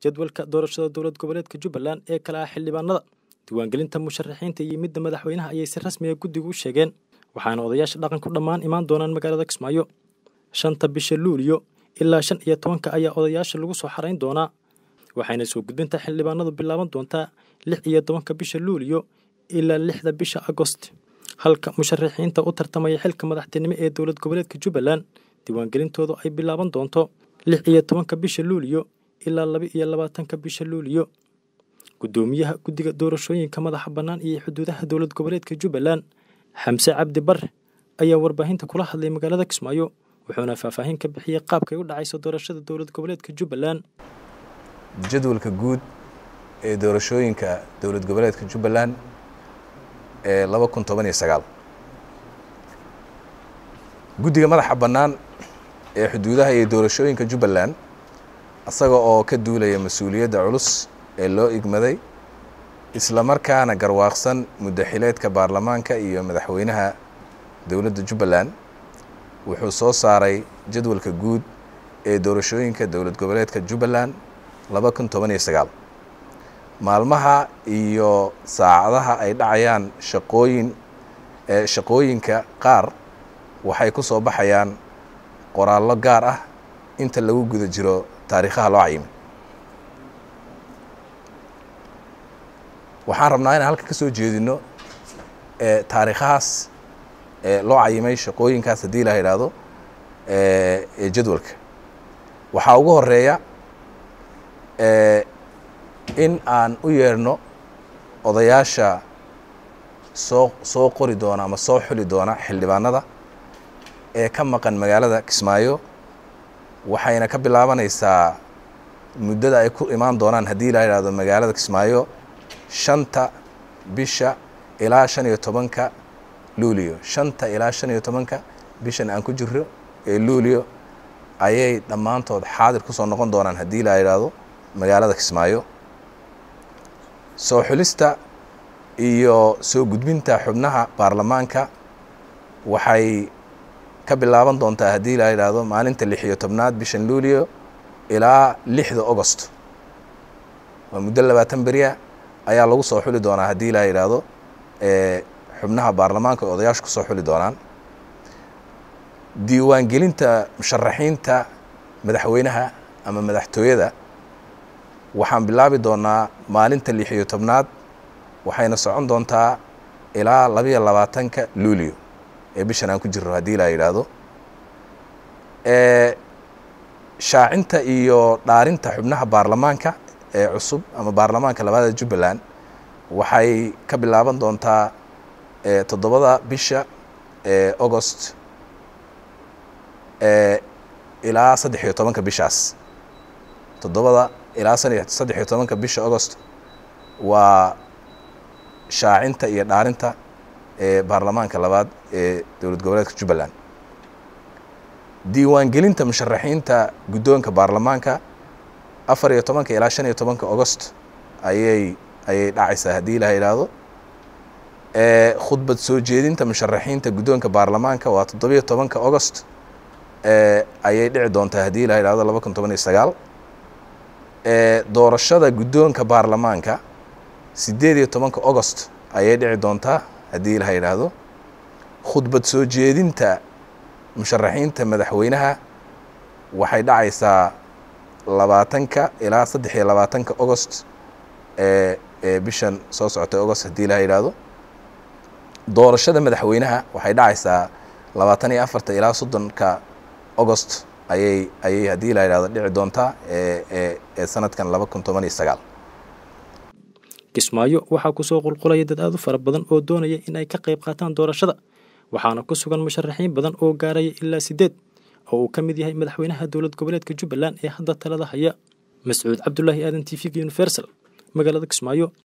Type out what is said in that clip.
jadwalka doorashada dowlad goboleedka jubbaland ee kale ah xildhibaanada diiwaangelinta musharaxiinta iyo midda madaxweynaha ayay si rasmiga guddigu u sheegeen waxaana odayaasha dhaqanku dhammaan imaan doonaan magaalada kismaayo shanta bisha luuliyo ilaa shan iyo tobanka ayaa odayaasha lagu soo xarayn doonaa waxayna soo gudbinta xildhibaanadu bilaaban doontaa lix iyo tobanka bisha luuliyo ilaa lixda bisha agost halka musharaxiinta u tartamaya xilka madaxtinimo ee dowlad goboleedka jubbaland diiwaangelintoodu ay bilaaban doonto lix iyo tobanka bisha luuliyo ilaa laba iyo labaatanka bisha luuliyo guddoomiyaha guddiga doorashooyinka madaxa bannaan iyo xuduudaha dowlad goboleedka jubbaland xamse cabdi bare ayaa warbaahinta kula hadlay magaalada kismaayo wuxuuna faahfaahin ka bixiyey qaabkay u dhacayso doorashada dowlad goboleedka jubbaland jadwalka guud ee doorashooyinka dowlad goboleedka jubbaland ee laba kun toban iyo sagaal guddiga madaxa bannaan ee xuduudaha iyo doorashooyinka jubbaland isaga oo ka duulaya mas-uuliyadda culus ee loo igmaday isla markaana garwaaqsan muddaxileedka baarlamaanka iyo madaxweynaha dowladda jubbaland wuxuu soo saaray jadwalka guud ee doorashooyinka dowlad goboleedka jubbaland laba kun toban iyo sagaal maalmaha iyo saacadaha ay dhacayaan shaqooyin shaqooyinka qaar waxay ku soo baxayaan qoraallo gaar ah inta lagu guda jiro taariikhaha loo cayimay waxaan rabnaa inaan halka ka soo jeedino taariikhahaas loo cayimay shaqooyinkaas haddii la yidhaahdo ee jadwalka waxaa ugu horeeya in aan u yeerno odayaasha soo soo qori doona ama soo xuli doona xildhibaanada ee ka maqan magaalada kismaayo waxayna ka bilaabanaysaa muddada ay ku imaan doonaan haddii la yidhahdo magaalada kismaayo shanta bisha ilaa shan iyo tobanka luuliyo shanta ilaa shan iyo tobanka bishan aan ku jiro ee luuliyo ayay dhammaantood xaadir ku soo noqon doonaan haddii la yidhaahdo magaalada kismaayo soo xulista iyo soo gudbinta xubnaha baarlamaanka waxay ka bilaaban doontaa haddii la yidhaahdo maalinta lix iyo tobnaad bishan luuliyo ilaa lixda ogost waa muddo labaatan beriya ayaa lagu soo xuli doonaa haddii la yidhaahdo xubnaha baarlamaanka oo odayaashu ku soo xuli doonaan diiwaangelinta musharaxiinta madaxweynaha ama madaxtooyada waxaan bilaabi doonaa maalinta lix iyo tobnaad waxayna socon doontaa ilaa labiyo labaatanka luuliyo ee bishan aan ku jirro haddii la yidhaahdo shaacinta iyo dhaarinta xubnaha baarlamaanka ee cusub ama baarlamaanka labaada jubbaland waxay ka bilaaban doontaa toddobada bisha ee agost ilaa saddex iyo tobanka bishaas toddobada ilaa saddex iyo tobanka bisha agost waa shaacinta iyo dhaarinta ee baarlamaanka labaad ee dowlad goboleedka jubbaland diiwaangelinta musharaxiinta guddoonka baarlamaanka afar iyo tobanka ilaa shan iyo tobanka agost ayay ayay dhacaysaa haddii la yidhaahdo khudbad soo jeedinta musharaxiinta guddoonka baarlamaanka waa toddobiyo tobanka agost ayay dhici doontaa haddii la yidhahdo laba kun toban iyo sagaal doorashada guddoonka baarlamaanka siddeed iyo tobanka agost ayay dhici doontaa haddii la yidhaahdo khudbad soo jeedinta musharaxiinta madaxweynaha waxay dhacaysaa labaatanka ilaa saddex iyo labaatanka agost ee ee bishan soo socotay agost haddii la yidhaahdo doorashada madaxweynaha waxay dhacaysaa labaatan iyo afarta ilaa soddonka agost ayay ayay haddii la yidhahdo dhici doontaa ee ee ee sanadkan laba kun toban iyo sagaal kismaayo waxaa kusoo qulqulaya dad aad u fara badan oo doonaya in ay ka qayb qaataan doorashada waxaana ku sugan musharaxiin badan oo gaaraya ilaa siddeed oo uu ka mid yahay madaxweynaha dowlad goboleedka jubbaland ee hadda talada haya mascuud cabdulaahi aadan t v-ga universal magaalada kismaayo